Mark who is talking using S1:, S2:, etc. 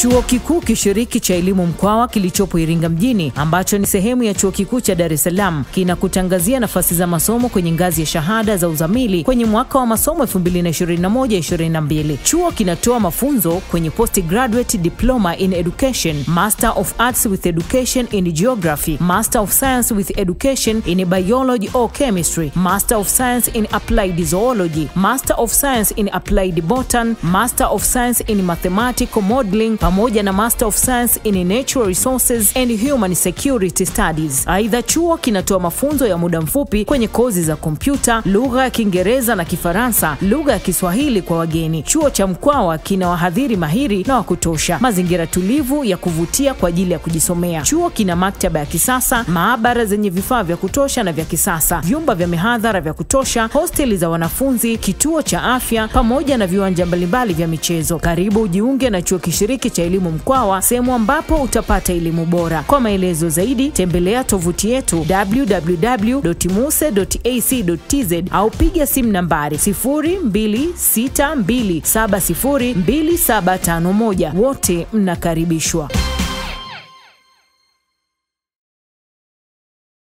S1: Chuo Kikuu Kishiriki cha Elimu Mkwawa kilichopo Iringa mjini ambacho ni sehemu ya Chuo Kikuu cha Dar es Salaam kinakutangazia nafasi za masomo kwenye ngazi ya shahada za uzamili kwenye mwaka wa masomo 2021-2022. Chuo kinatoa mafunzo kwenye postgraduate diploma in education, Master of Arts with Education in Geography, Master of Science with Education in Biology or Chemistry, Master of Science in Applied Zoology, Master of Science in Applied Botany, Master of Science in Mathematical Modeling pamoja na Master of Science in Natural Resources and Human Security Studies. Aidha, chuo kinatoa mafunzo ya muda mfupi kwenye kozi za kompyuta, lugha ya Kiingereza na Kifaransa, lugha ya Kiswahili kwa wageni. Chuo cha Mkwawa kina wahadhiri mahiri na wa kutosha, mazingira tulivu ya kuvutia kwa ajili ya kujisomea. Chuo kina maktaba ya kisasa, maabara zenye vifaa vya kutosha na vya kisasa, vyumba vya mihadhara vya kutosha, hosteli za wanafunzi, kituo cha afya pamoja na viwanja mbalimbali vya michezo. Karibu ujiunge na chuo kishiriki cha elimu Mkwawa, sehemu ambapo utapata elimu bora. Kwa maelezo zaidi, tembelea tovuti yetu www.muse.ac.tz au piga simu nambari 0262702751. Wote mnakaribishwa.